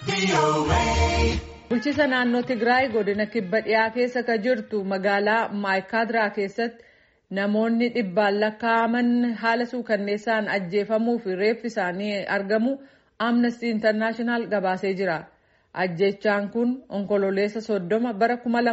Bulchiisa naannoo Tigraay godina kibba dhiyaa keessa ka jirtu magaalaa Maayikaadiraa keessatti namoonni dhibbaan lakkaa'aman haala suukanneessaan ajjeefamuu fi reeffi isaanii argamu Amnesty International gabaasee jira. Ajjechaan kun onkololeessa soddoma bara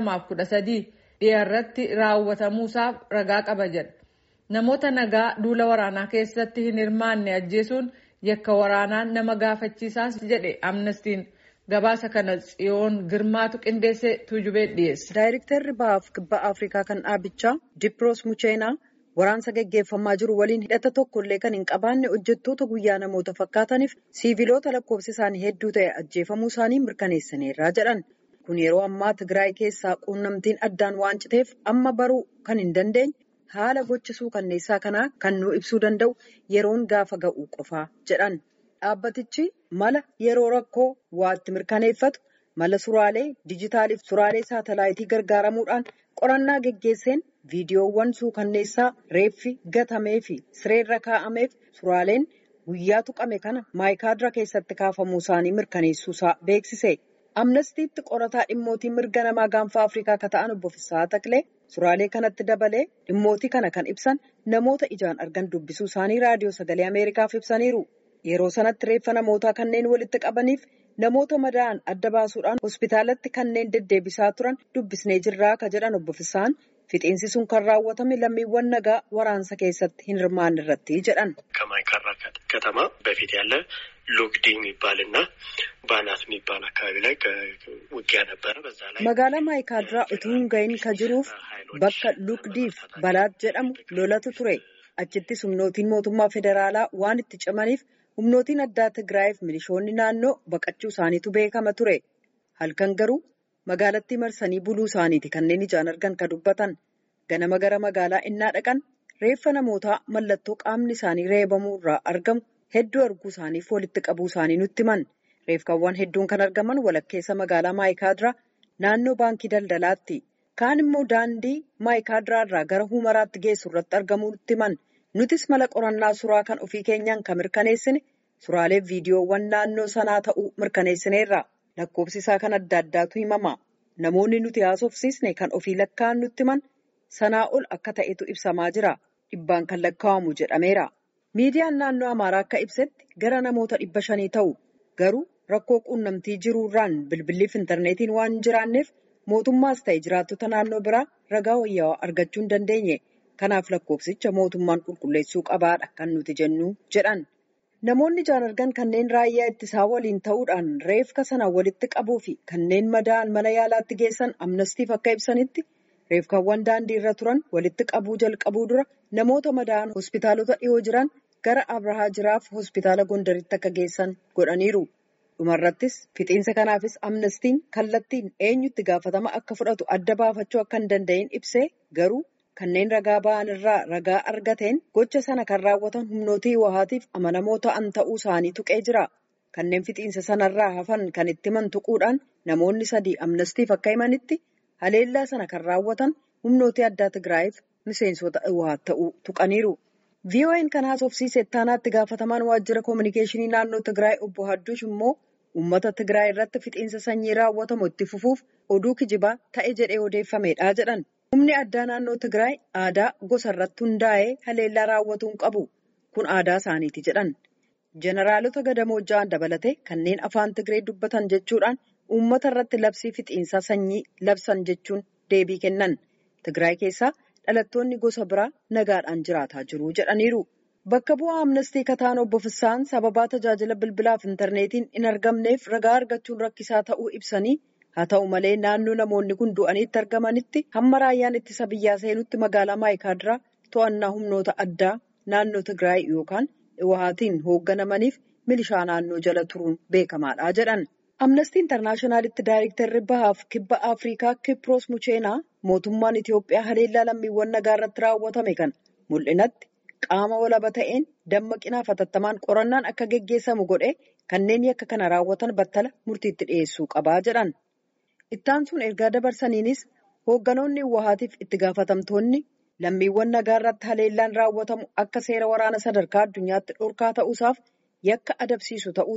2013 dhiyaarratti raawwatamuusaaf ragaa qaba jedha. Namoota nagaa duula waraanaa keessatti hin hirmaanne ajjeesuun yakka waraanaan nama gaafachiisaas jedhe Amnestiin. Gabaasa kana tsiyoon girmaatu qindeessee tuujubee dhiyeesse. Daayirektarri bahaaf kibba Afrikaa kan dhaabichaa Dipiroos Mucheenaa waraansa gaggeeffamaa jiru waliin hidhata tokkollee kan hin qabaanne hojjettoota guyyaa namoota fakkaataniif siiviloota lakkoofsi isaanii hedduu ta'e ajjeefamuu isaanii mirkaneessaniirraa jedhan. Kun yeroo ammaa Tigraay keessaa quunnamtiin addaan waan citeef amma baruu kan hin dandeenye haala gochisuu kanneessaa kanaa kan nu ibsuu danda'u yeroon gaafa ga'u qofaa jedhan. Dhaabbatichi mala yeroo rakkoo waatti mirkaneeffatu mala suraalee dijitaaliif suraalee saatalaayitii gargaaramuudhaan qorannaa geggeesseen viidiyoowwan suukanneessaa reeffi gatamee fi sireerra kaa'ameef suraaleen guyyaa tuqame kana maayikaadira keessatti kaafamuu isaanii mirkaneessuusaa beeksise. Amnestiitti qorataa dhimmootii mirga namaa gaanfa Afrikaa akka ta'an obbo Fissaa Taklee suraalee kanatti dabalee dhimmootii kana kan ibsan namoota ijaan argan dubbisuu isaanii raadiyoo sagalee Ameerikaaf ibsaniiru. Yeroo sanatti reeffa namootaa kanneen walitti qabaniif namoota madaa'an adda baasuudhaan hospitaalatti kanneen deddeebisaa turan dubbisnee jirraa akka jedhan obbo Fissaan fixiinsi sun kan raawwatame lammiiwwan nagaa waraansa keessatti hin hirmaanne irratti jedhan. ከማይካድራ ከተማ በፊት ያለ ሉግዲ የሚባልና ባናት የሚባል አካባቢ ላይ ውጊያ ነበረ። በዛ ላይ magaalaa maayikaadiraa utuu hin gahin ka jiruuf bakka lugdiif balaat jedhamu lolatu ture. Achittis humnootiin mootummaa federaalaa waan itti cimaniif humnootiin addaa Tigraayiif milishoonni naannoo baqachuu isaaniitu beekama ture. Halkan garuu magaalattii marsanii buluu isaaniiti kanneen ijaan argan ka dubbatan. Ganama gara magaalaa innaa dhaqan reeffa namootaa mallattoo qaamni isaanii reebamuu irraa argamu hedduu arguu isaaniif walitti qabuu isaanii nutti himan. Reefkaawwan hedduun kan argaman walakkeessa magaalaa Maayikaadiraa naannoo baankii daldalaatti. Kaan immoo daandii Maayikaadiraa irraa gara Humaraatti geessu irratti argamuu nutti himan. Nutis mala qorannaa suuraa kan ofii keenyaan kan mirkaneessine suuraalee viidiyoowwan naannoo sanaa ta'uu mirkaneessineerra. Lakkoofsi isaa kan adda addaatu himama. Namoonni nuti haasofsiisne kan ofii lakkaa'an nutti himan sanaa ol akka ta'etu ibsamaa jira. Dhibbaan kan lakkaa'amu jedhameera. Miidiyaan naannoo Amaaraa akka ibsetti gara namoota dhibba shanii ta'u. Garuu rakkoo quunnamtii jiruurraan bilbilliif intarneetiin waan hin jiraanneef mootummaas ta'e jiraattota naannoo biraa ragaa wayyaawaa argachuu hin dandeenye. Kanaaf lakkoofsicha mootummaan qulqulleessuu qabaadha kan nuti jennu jedhan. Namoonni ijaan argan kanneen raayyaa ittisaa waliin ta'uudhaan reefka sana walitti qabuu fi kanneen madaa'an mana yaalaatti geessan amnastiif akka ibsanitti reefkaawwan daandii irra turan walitti qabuu jalqabuu dura namoota madaa'an hospitaalota dhiyoo jiran gara Abrahaa jiraaf hospitaala Gondaritti akka geessan godhaniiru. Dhumarrattis fixiinsa kanaafis amnestiin kallattiin eenyutti gaafatama akka fudhatu adda baafachuu akka hin danda'in ibsee garuu. Kanneen ragaa ba'an irraa ragaa argateen gocha sana kan raawwatan humnootii wahaatiif amanamoo ta'an ta'uu isaanii tuqee jira. Kanneen fixiinsa sanarraa hafan kan itti himan tuquudhaan namoonni sadii amnastiif akka himanitti haleellaa sana kan raawwatan humnootii addaa Tigraayiif miseensota wahaat ta'uu tuqaniiru. VOA'n kan haasofsiise ittaanaatti gaafatamaan waajjira koominikeeshinii naannoo Tigraay obbo Hadduush immoo uummata Tigraay irratti fixiinsa sanyii raawwatamu itti fufuuf oduu kijibaa ta'e jedhee odeeffamedha jedhan. Humni addaa naannoo Tigraay aadaa gosa irratti hundaa'ee haleellaa raawwatuu hin qabu. Kun aadaa isaaniiti jedhan. Jeneraalota gadamoojja'an dabalatee kanneen afaan Tigree dubbatan jechuudhaan uummata irratti labsii fixiinsaa sanyii labsan jechuun deebii kennan. Tigraay keessaa dhalattoonni gosa biraa nagaadhaan jiraataa jiru jedhaniiru. Bakka bu'aa amnestii kataan obbo Fissaan sababaa tajaajila bilbilaaf intarneetiin hin argamneef ragaa argachuun rakkisaa ta'uu ibsanii. Haa ta'u malee naannoo namoonni kun du'aniitti argamanitti hamma raayyaan ittisa biyyaa seenutti magaalaa Maayikaadiraa to'annaa humnoota addaa naannoo Tigraay yookaan Iwahaatiin hoogganamaniif milishaa naannoo jala turuun beekamaadha jedhan. Amnestii Intarnaashinaalitti Daayirektarri Bahaaf Kibba Afrikaa Kipiroos Mucheenaa mootummaan Itiyoophiyaa haleellaa lammiiwwan nagaa irratti raawwatame kana mul'inatti qaama walaba ta'een dammaqinaaf hatattamaan qorannaan akka geggeessamu godhee kanneen yakka kana raawwatan battala murtiitti dhiyeessuu qabaa jedhan. Ittaan sun ergaa dabarsaniinis hoogganoonni Iwahaatiif itti gaafatamtoonni lammiiwwan nagaa irratti haleellaan raawwatamu akka seera waraana sadarkaa addunyaatti dhorkaa ta'uusaaf yakka adabsiisu ta'uusaa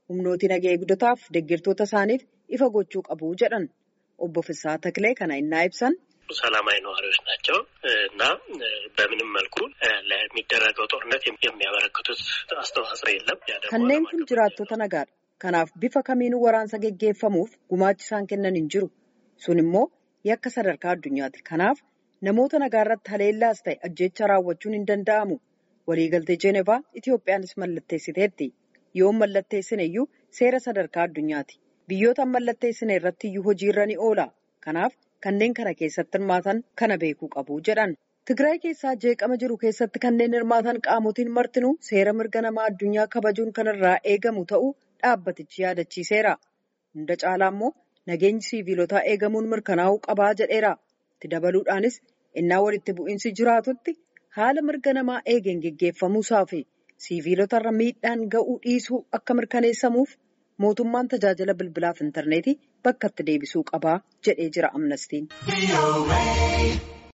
humnooti nagaa eegdotaaf deeggartoota isaaniif ifa gochuu qabu jedhan obbo Fisaa Taklee kana innaa ibsan. ሰላማዊ ነዋሪዎች ናቸው እና በምንም መልኩ ለሚደረገው ጦርነት የሚያበረክቱት አስተዋጽኦ የለም። kanneen kun jiraattota nagaadha. Kanaaf bifa kamiinuu waraansa geggeeffamuuf gumaachi isaan kennan hin jiru. Sun immoo yakka sadarkaa addunyaati. Kanaaf namoota nagaa irratti haleellaas ta'e ajjeecha raawwachuun hin danda'amu. Waliigaltee Jeenevaa Itiyoophiyaanis mallatteessiteetti. Yoo mallatteessine iyyuu seera sadarkaa addunyaati. Biyyoota mallatteessine irratti iyyuu hojiirra ni oola. Kanaaf kanneen kana keessatti hirmaatan kana beekuu qabu jedhan. Tigraay keessaa jeeqama jiru keessatti kanneen hirmaatan qaamotiin martinuu seera mirga namaa addunyaa kabajuun kanarraa eegamu ta'uu dhaabbatichi yaadachiiseera. Hunda caalaa immoo nageenyi siiviilotaa eegamuun mirkanaa'uu qabaa jedheera. Itti dabaluudhaanis innaa walitti bu'iinsi jiraatutti haala mirga namaa eegeen geggeeffamuusaa fi siiviilotarra miidhaan ga'uu dhiisuu akka mirkaneessamuuf mootummaan tajaajila bilbilaaf intarneetii bakka itti deebisuu qabaa jedhee jira amnestiin.